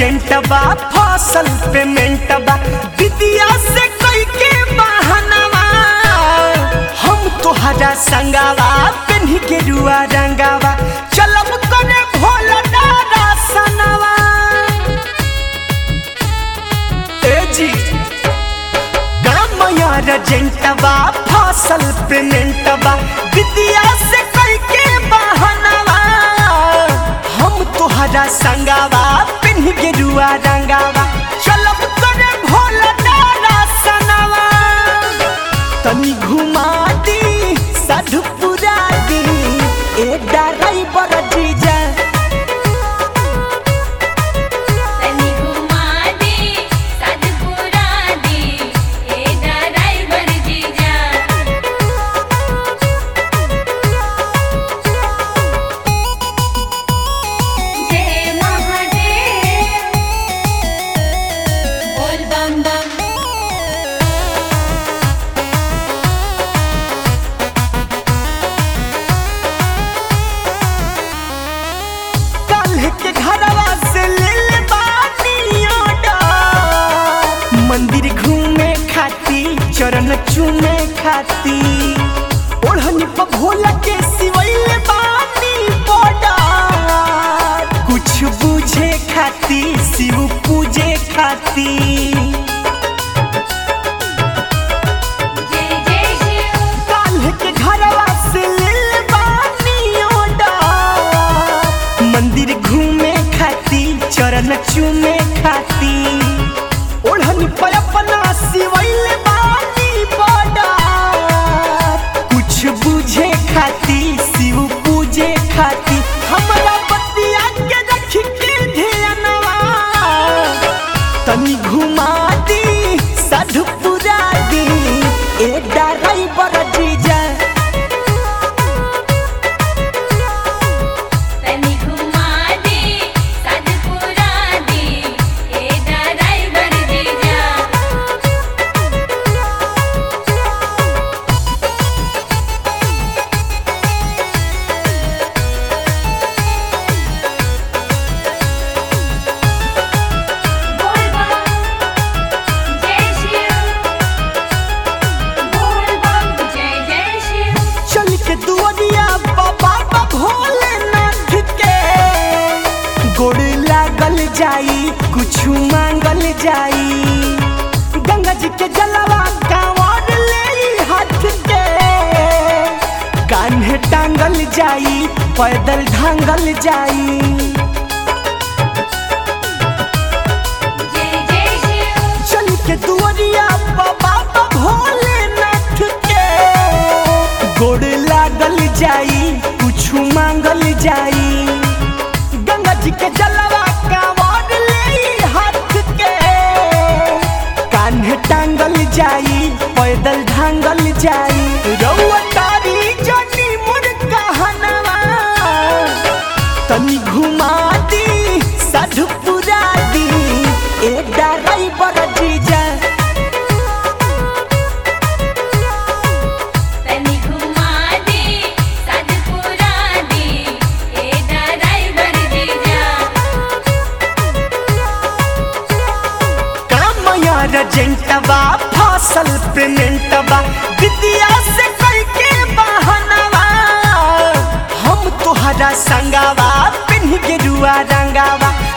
अर्जेंटबा फसल पेमेंटबा विदिया से कोई के बहानवा हम तोहरा संगावा पेन्ही के रुआ रंगावा चलब करे भोला दादा सनवा ए जी गामया रजेंटबा फसल पेमेंटबा विदिया से कोई के बहानवा हम तोहरा संगावा पिन्ह के रुआ रंगावा चलब करे भोला दादा सनवा तनी घुमा दी साधुपुरा दी ए डराई बड़ जीजा तनी घुमा दे सदपुरा दे ए ड्राइवर जीजा जय महादेव बोल बम बम काल्ह के घरवा से ले ले बानी ऑर्डर मंदिर घूमे खाती चरण चूमे खाती ओढ़नी पर भोला के सिवैले बानी बॉर्डर कुछ बुझे खाती शिव पूजे खाती जय जय शिव काल्ह के घरवा से ले ले बानी ऑर्डर मंदिर घूमे खाती चरण चूमे खाती ओढ़नी पर अपना सिवैले बानी बॉर्डर कुछ बुझे खाती शिव पूजे खाती हमरा बतिया के रख के ध्यानवा तनी घुमा दी साधुपुरा दी ए डराई बड़ जीजा तनी घुमा दे सदपुरा दे ए ड्राइवर जीजा बोल बम जय शिव बोल बम जय जय शिव चल के दुआरिया बाबा बा भोलेनाथ के गोड़ लागल जाई कुछ मांगल जाई गंगा जी के जलवा कांवर ले हाथ के कान्हे टांगल जाई पैदल ढांगल जाई जय जय शिव चल के दुआरिया बाबा बा भोलेनाथ के गोड़ लागल जाई कुछ मांगल जाई गंगा जी के जलवा कांवर ले हाथ के कान्हे टांगल जाई पैदल ढांगल जाई रउआ तारी जनी मुर कहनवा तनी घुमा दी साधुपुरा दी ए डराई बड़ जीजा तनी घुमा दे सदपुरा दे ए ड्राइवर जीजा कामया रजेंटबा फसल पेमेंटबा विदिया से करके बहानवा हम तोहरा संगावा पिन्ह के रुआ रंगावा